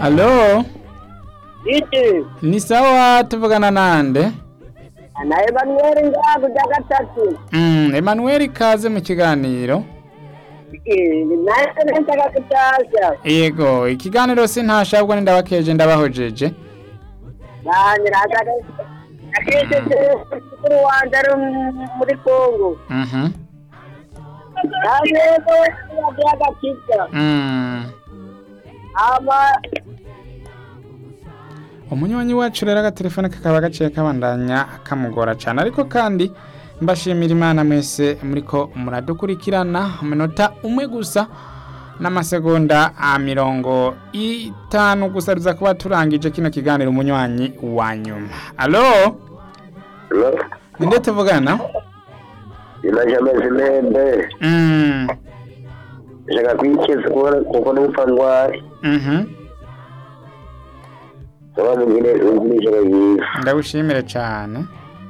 Alo, Iti, ni sawa tuvugana nande? na Emmanuel ngaho bya gatatu. Mm, Emmanuel kaze mu kiganiro. Eh, naye nshaka kutasha. Yego, ikiganiro sintashabwa ni ndabakeje ndabahojeje. Nanye nataka akete kuri wanje ari muri Kongo. Mhm. Nanye ko bya gatatu. Mm. Ama Umunywanyi wacu rero agatelefone kakaba gaciye kabandanya kamugora cyane ariko kandi mbashimira imana mwese muriko muradukurikirana umunota umwe gusa n'amasegonda a mirongo itanu gusa ruza kuba turangije kino kiganiro umunywanyi wa nyuma alo Hello? ninde tuvugana Ina jamezi mende. mm. Shaka kwikiza kuona kuko n'upfa ndwaye. mhm Saba mwingine wengine shaka yiza. ndagushimire cyane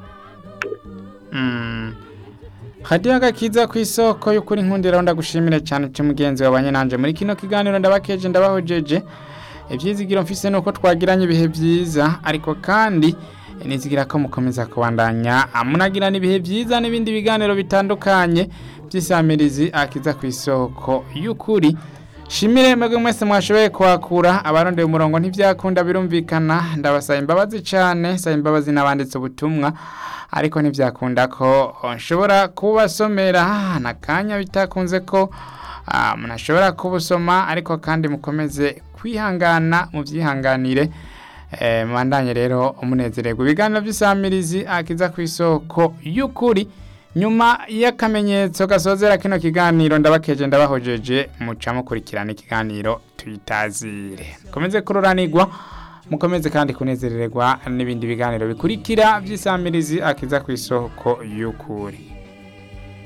Mm. hadiya agakiza ku isoko y'ukuri nkundira ndagushimire cyane cyo mugenzi wabanye nanje muri kino kiganiro ndabakeje ndabahojeje ibyizigiro mfise nuko twagiranye ibihe byiza ariko kandi nizigira ko mukomeza kubandanya munagirana ibihe byiza n'ibindi biganiro bitandukanye by'isamirizi akiza ku isoko y'ukuri shimire mwebwe mwese mwashoboye kwakura abarondeye umurongo ntibyakunda birumvikana ndabasaba imbabazi cyane saba imbabazi n'abanditse ubutumwa ariko ntibyakunda ko nshobora kubasomera n'akanya bitakunze ko ah, munashobora kubusoma ariko kandi mukomeze kwihangana mubyihanganire Eh, mubandanye rero umunezererwa ibiganiro by'isamirizi akiza ku isoko y'ukuri nyuma y'akamenyetso gasozera kino kiganiro ndabakeje ndabahojeje muca mukurikirana ikiganiro tuyitazire mukomeze kururanirwa mukomeze kandi kunezererwa n'ibindi biganiro bikurikira by'isamirizi akiza ku isoko y'ukuri